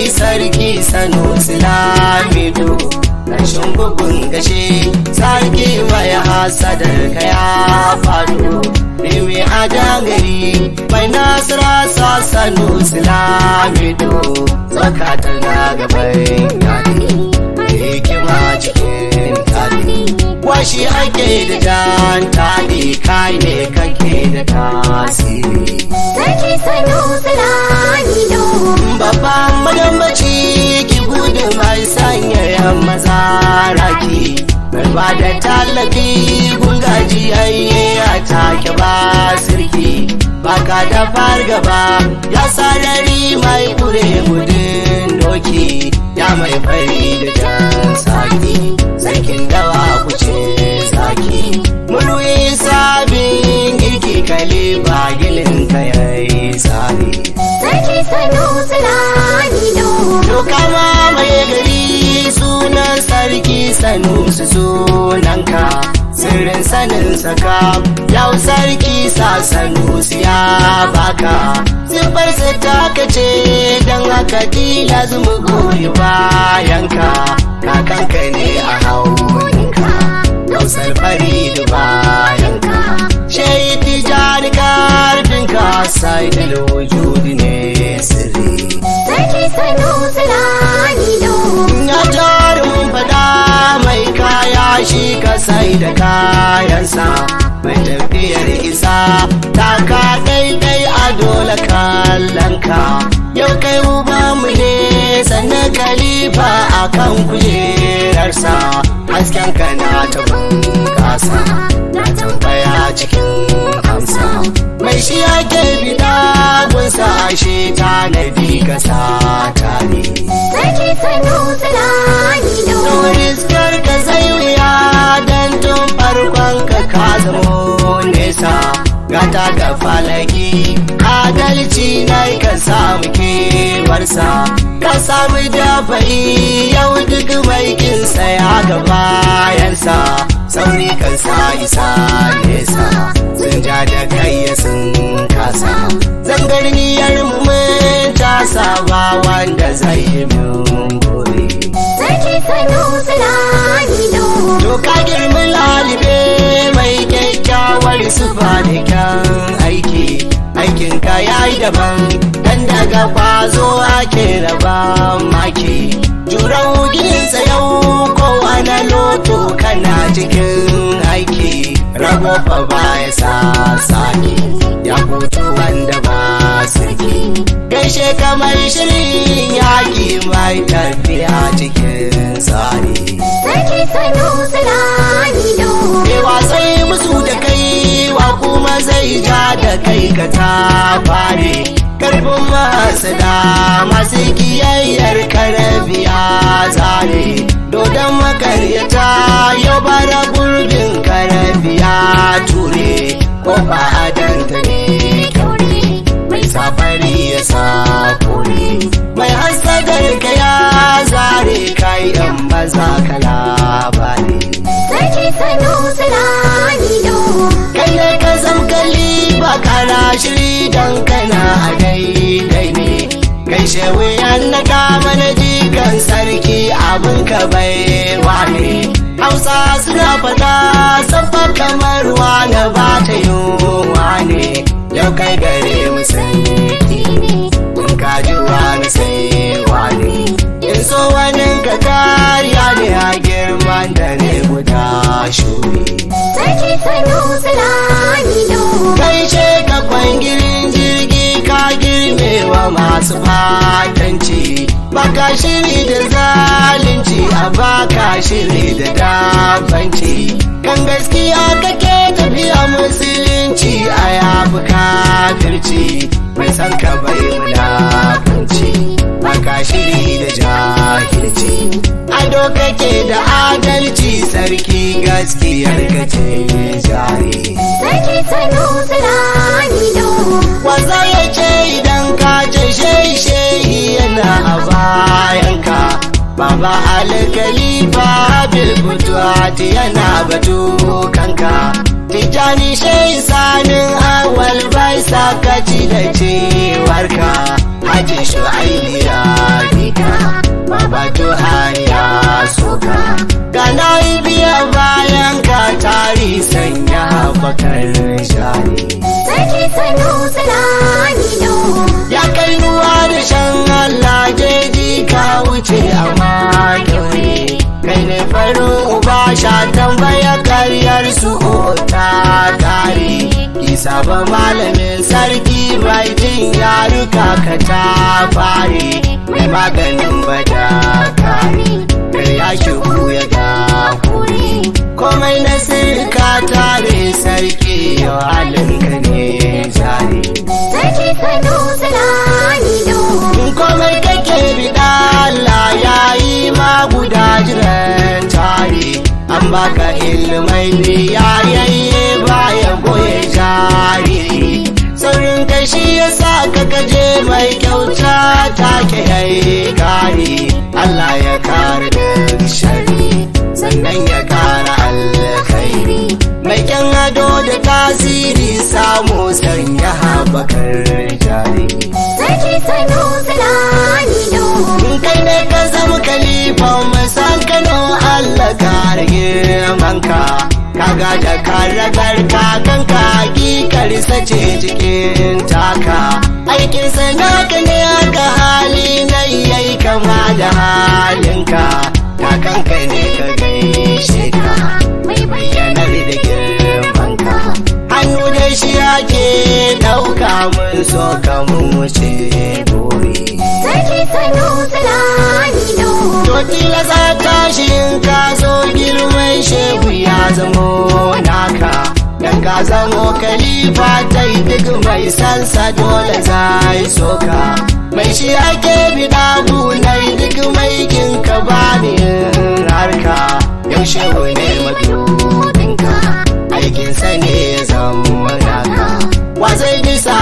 sarki sanu silamido rashin bugun gashe sarki mai hasadar ka ya faɗo Rimi a dangari mai nasara sa sanu silamido zakatar na gaban yaki hikima cikin tali washi ake da jan tali kai ne kake da tasiri Sarki sanu silamido babban madambaci ki gudu mai sanya yan maza raki mai ba da tallafi gungaji ayye a take ba sirki baka da fargaba ya sarari mai kure gudun doki ya mai fari da jan saki sarkin dawa kuce saki mulwi sabin girki kale ba gilin ka yayi tsari Sarki sanu silamido Doka ma mai gari sunan sarki sanu su sunanka sirrin sanin saka yau sarki sa sanu ya baka siffar sa taka ce don haka tilas mu goyi bayanka kakanka ne a hauninka gausar fari da bayanka shai tijani karfinka sai da wujudi ne sirri Sarki sanu silamido Na jarumin fada mai kaya shi ka sai da kayansa mai tafiyar isa taka daidai a dole kallonka yau kai uba mu ne sannan kalifa a kan kujerarsa hasken ka na ta bunƙasa na tambaya cikin amsa mai shi ake bida gunsa ashe tanadi ka sa tare Sarki sanu silamido Riskar ka zai wuya don tun farkon ka ka zamo nesa gata ga falaki adalci na ka samu kewarsa ka samu dafa'i yau duk mai kinsa ya ga bayansa sauri kan sa isa nesa sun ja da kai ya sun kasa zangarniyar mu mun tasa ba wanda zai yi mun gobe Sarki sanu silamido To ka girmi lalibe mai kyakkyawar sufa da kyan aiki aikin ka yayi daban dan daga kwazo ake raban maki juran gidansa yau kowane loto kana cikin aiki rago fa baya sa saki ya hutu wanda ba saki gaishe kamar shirin yaki mai tafiya cikin tsari Sarki sanu silamido Ewa sai musu da kai wa kuma zai ja da kai ka ta fare karfin masada masu kiyayyar karabiya zare dodon makaryata yau bara gurbin karabiya ture ko ba adanta ne kyaure mai safari ya sa kore mai hasadar ka ya zare kayan maza kala bane Sarki sanu silamido kai ne ka zam kalli ba kana shiri dan kana a daidai ne gaishe wuyan na kama na jikan sarki abin ka bai wane hausa suna fada sabba kamar na ba ta yi ne yau kai gare mu sarki ne kun kaji wani sai wani in so wani ka kariya ne a girman da ne guda shuri Sarki sanu silamido Gaishe ka kwangirin jirgi ka girmewa masu fatanci Baka shiri da zalunci a baka shiri da dafanci Kan gaskiya kake tafiya musulunci a yafi kafirci Mai san ka bai munafunci Baka shiri da jahilci Ado kake da adalci sarki gaskiyar ka ce jari Sarki sanu silamido Waza ya ce idan ka ce shehi shehi yana a bayanka Baba alkalifa bilbutuwati yana batu kanka Tijjani shehi sanin awal bai sakaci da cewarka Haji shu'aibi ya bika sanya bakar shari Sarki Sanusi Lamido. ya kai ruwa da shan Allah jeji ka wuce a makyaure kai ne farin uba sha tambaya karyar su ta kare isa ba malamin sarki bai jin yaruka ka ta fare mai maganin bada kare kai ya shigo ya ga kore komai na sirka tare sarki yau halin ka ne jari Sarki Sanusi Lamido. In komai kake bida Allah ya yi ma guda jiran tare an baka ilmai ne ya yayye baya goye jariri saurin kashi ya sa ka kaje mai kyauta take yayi kare Allah ya kare da shari sannan ya kara alkhairi mai kyan ado da tasiri samu sanya habakar jari Sarki Sanusi Lamido. In kai ne ka zama kalifan masan kano Allah ka rage manka kaga da karagar kakanka hakikar sace cikin taka aikin sanaka ne aka hali na yayi kama da halinka kakanka ne ka gaishe ka mai bayyanar da girmanka hannu da shi ake ɗauka mun so ka mun wuce buri Sarki Sanusi Lamido. To tilasa tashin ka zo girman shehu ya zamo naka Dan ka zamo kalifa ta yi duk mai sansa dole zai soka Mai shi ake bida gunai duk mai kinka ba ni harka Yau shehu ne madubinka aikinsa ne ya zama naka Wa zai bisa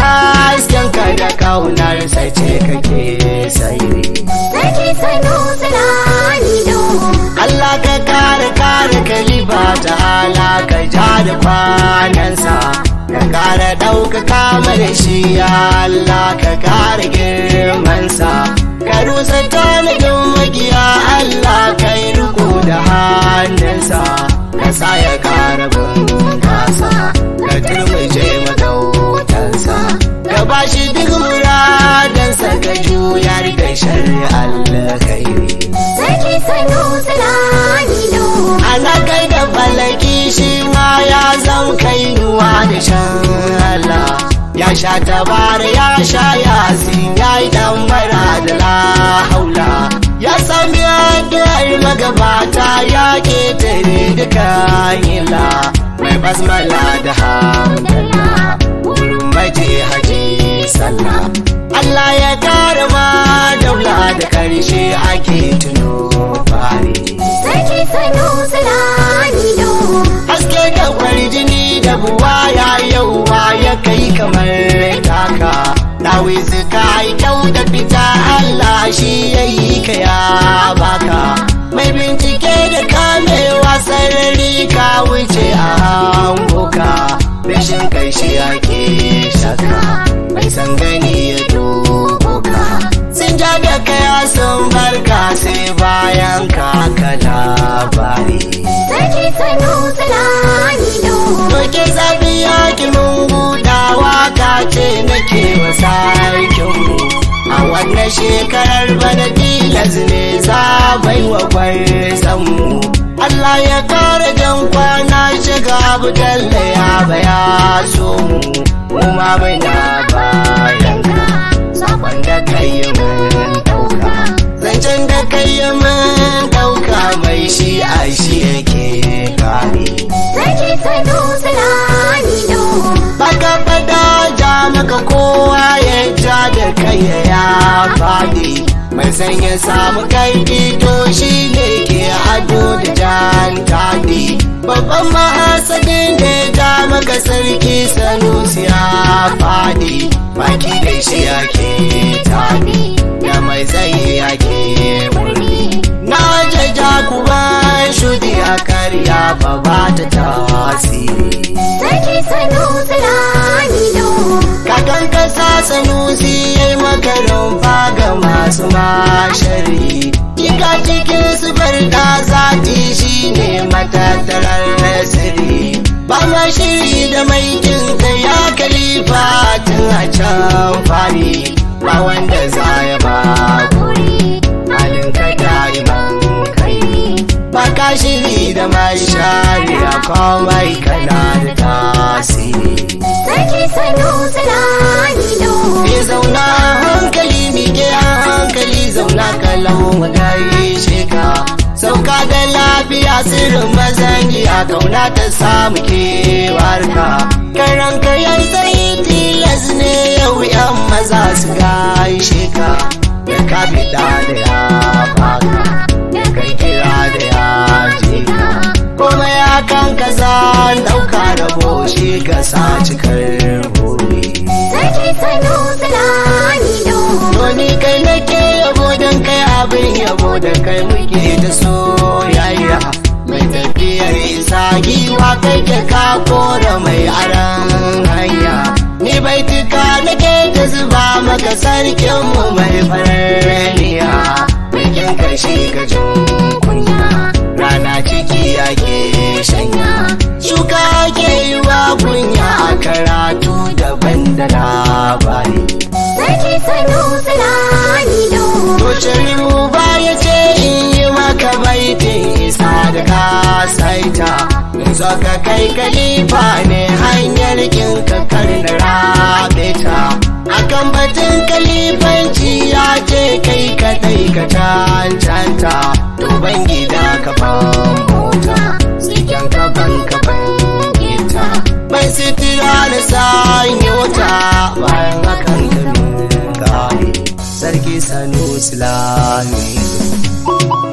haskenka da kaunarsa ce kake sairi Sarki Sanusi Lamido. Allah ka kare kare kalifa ta'ala ka ja da kwanansa ka kare ɗaukaka mana shi ya Allah ka kare girmansa ka rusa tanadin magiya Allah ka yi riko da hannunsa ka sa ya kare bunƙasa ka turmuje magautansa ka ba shi duk muradansa ka juyar da shari'ar alkhairi Sarki Sanusi Lamido. ana kai da falaki shi ma ya zan kai ruwa da shan Allah ya sha tabara ya sha yasin ya yi dan bara da la haula ya sami addu'ar magabata ya ketare duka ila mai basmala da hamdala wurin maje haji sallah Allah ya kare ma daula da karshe ake tuno fari Sarki Sanusi Lamido. haske da kwarjini da buwa ya yauwa ya kai kamar taka Dawi ka yi kyau da fita Allah shi ya yi ka ya baka mai bincike da kamewa sarari ka wuce a hangoka rashin kai shi ake shaka mai san gani ya dubo ka sun ja da kaya sun barka sai bayan ka ka labari Sarki Sanusi Lamido. Doke zafi yaki mun budawa ka ce nake wa sarkinmu a wannan shekarar bana tilas ne za bai wa gwarzanmu Allah ya kare jan kwana shiga abu dalle ya baya so mu mu ma muna bayan ka sakon da kai mun dauka zancen da kai mun dauka mai shi a shi yake kare Sarki Sanusi Lamido. baka fada ja maka kowa ya ja da kai ya fadi mai san ya samu kai to shi ne ke ado da jan tadi babban mahasadin da ya ja maka sarki sanusi ya fadi baki da shi yake tadi da mai tsayi yake wuri na jaja kuma shudi a karya ba ba ta tasiri Sarki Sanusi Lamido. kakan kasa sanusi ya yi makarin ga masu mashari Ika cikin su barda zati shi ne matattarar sirri shiri da mai kinka ya kalifa tun a can fari ba wanda za ya ba halin ka da'iman kai ba ka shiri da mai shari'a komai kana da tasiri Sarki Sanusi Lamido. Ni zauna hankali mike a hankali zauna kallon gaishe ka sauka da lafiya sirrin mazangi a kauna ta samu kewarka karan kayan tsayi tilas ne yau yan maza su gaishe ka da ka fita da ya baka da kai kira da ya je ka kuma ya kan ka zan dauka rabo shi ka sa cikar buri Sarki Sanusi Lamido. Doni kai nake yabo don kai abin yabo da kai muke da soyayya mai tafiyar isa giwa kai ke ka kora mai aran hanya ni bai tuka nake da zuba maka sarkin mu mai faraniya bikin kashi ka jin kunya rana ciki ake shanya shuka ke yi wa kunya a karatu daban da labari Sarki Sanusi Lamido. Tocin ruba ya ce in yi maka baitin isa da ka saita Zo ka kai kalifa ne hanyar kin ka karna rabe ta Akan batun kalifanci ya ce kai kadai ka cancanta Duban gida ka ban mota Siken ka ban ka ban gita Mai sitira da sanyo ta bayan hakan ka min gane sarki sanusi lami